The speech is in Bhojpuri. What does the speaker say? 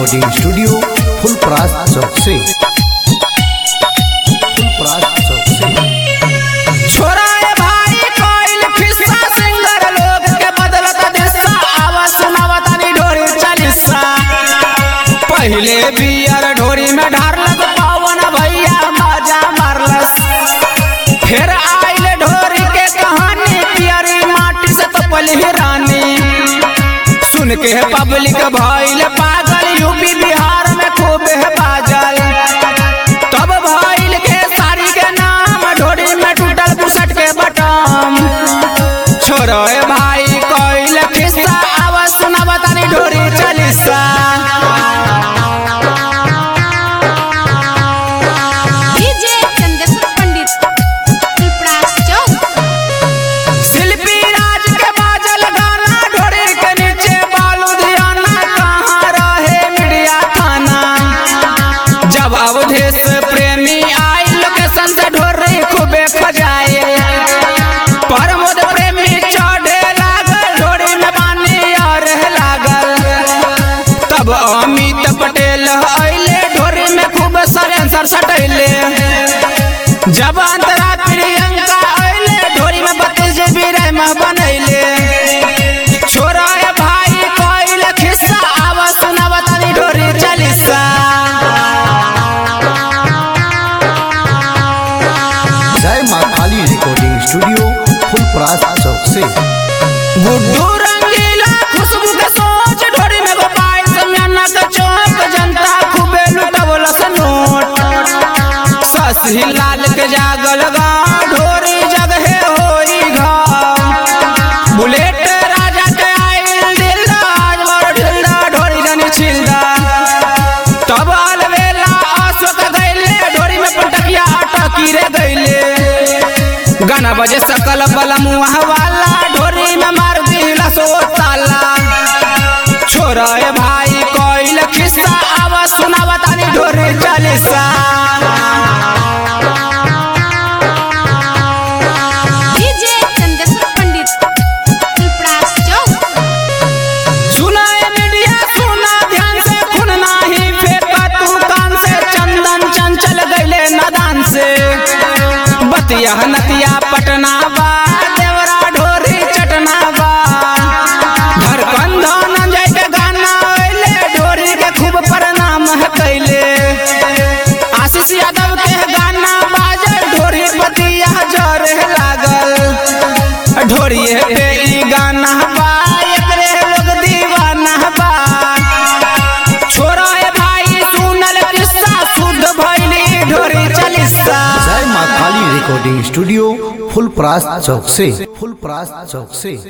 रिकॉर्डिंग स्टूडियो फुलपरास चौक से फुलपरास चौक से छोरा ए भाई कोइल फिस्सा सिंगर लोग के बदलत दिशा आवा सुनावा तानी ढोरी चालीसा पहले बियर ढोरी में ढारलक पवन भैया मजा मारलस फिर आइल ढोरी के कहानी पियरी माटी से तो पली रानी सुन के पब्लिक भइल पागल यूपी बिहार में खूब है बाजल तब भइल के साड़ी के नाम ढोरी में टूटल बुसट के बटम छोरो ए भाई कोइल किस्सा आवा सुनावा तानी ढोरी चालीसा डीजे चंदेश्वर पंडित पिपरास चौक शिल्पी राज के बाजल गाना ढोरी के नीचे बालू धियाना कहाँ रहे मीडिया थाना जब अवधेश प्रेमी आई लोकेशन से ढोरी खूबे खजाए प्रमोद प्रेमी चढ़े लागल ढोरी में पानी और लागल तब अमित पटेल अइले ढोरी में खूब सरेंसर सटैले जब अंतरा प्रियंका अइले ढोरी में बत्तीस जीबी रैम बनैले छोरा ए भाई कोइल खिस्सा आवा सुनावा तानी ढोरी चालीसा जय माँ काली रिकॉर्डिंग स्टूडियो फुलपरास चौक से गुड्डू रंगीला खुशबू के सोच ढोरी में गोपाल समियाना के चौक जनता खूबे लुटवल नोट ससी लाल के जागल गाँव ढोरी जगहे होई घाव बुलेट राजा के आइल दिलदा आज बड़ ढिलदा ढोरी जनी छिलदा तब अलवेला अशोक गैले ढोरी में पटकिया अटकी रे गैले गाना बजे सकल बल मुँह वाला ढोरी में मार दिला सो ताला छोरा ए भाई कोइल खिस्सा आवा सुनावा तानी ढोरी चालीसा डीजे चंदेश्वर पंडित पिपरास चौक सुना ए मीडिया सुना ध्यान से खून नाही फेंका तू कान से चंदन चंचल गैले नदान से बतिया नतिया पटना बा देवरा ढोरी चटना बा धड़कन धनंजय के गाना अइले ढोरी के खूब प्रणाम है कैले आशीष यादव के गाना बाजल ढोरी बतिया जर लागल ढोरिए पे ई गाना बा एकरे लोग दीवाना बा छोरा ए भाई सुनल किस्सा शुद्ध भइली ढोरी चालीसा जय माँ काली रिकॉर्डिंग स्टूडियो फुलपरास चौक से फुलपरास चौक से